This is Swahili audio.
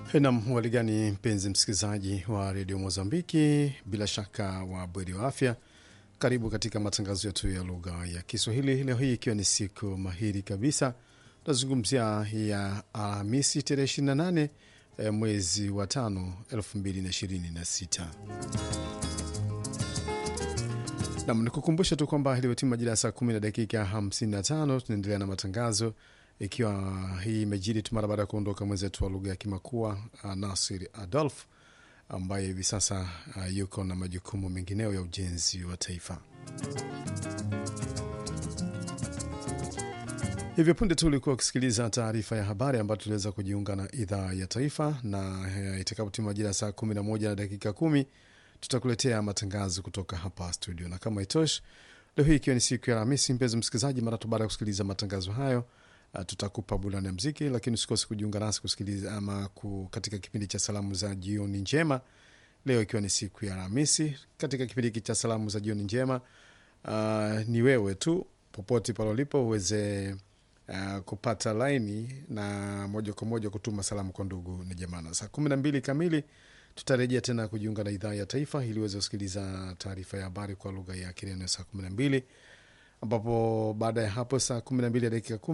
Nam waligani, mpenzi msikilizaji wa redio Mozambiki, bila shaka wa bweri wa afya. Karibu katika matangazo yetu ya lugha ya Kiswahili leo hii ikiwa ni siku mahiri kabisa. Tunazungumzia ya Alhamisi tarehe 28 eh, mwezi wa tano 2026. Nam nikukumbusha tu kwamba iliyotimu majira ya saa kumi na dakika 55 tunaendelea na matangazo ikiwa hii imejiri tu mara baada ya kuondoka mwenzetu wa lugha ya Kimakua uh, Nasir Adolf ambaye hivi sasa uh, yuko na majukumu mengineo ya ujenzi wa taifa. Hivyo punde tu ulikuwa ukisikiliza taarifa ya habari ambayo tuliweza kujiunga na idhaa ya taifa, na uh, itakapotimu majira ya saa 11 na dakika kumi tutakuletea matangazo kutoka hapa studio, na kama itoshi, leo hii ikiwa ni siku ya Alhamisi, mpenzi msikilizaji, mara tu baada ya kusikiliza matangazo hayo Uh, tutakupa burudani ya mziki, lakini usikose kujiunga nasi kusikiliza ama ku, katika kipindi cha salamu za jioni njema leo ikiwa ni siku ya Alhamisi. Katika kipindi hiki cha salamu za jioni njema, uh, ni wewe tu popote pale ulipo uweze uh, kupata laini na moja kwa moja kutuma salamu kwa ndugu na jamaa. Na saa kumi na mbili kamili tutarejea tena kujiunga na idhaa ya taifa ili uweze kusikiliza taarifa ya habari kwa lugha ya Kireno saa kumi na mbili ambapo baada ya hapo saa kumi na mbili ya dakika kumi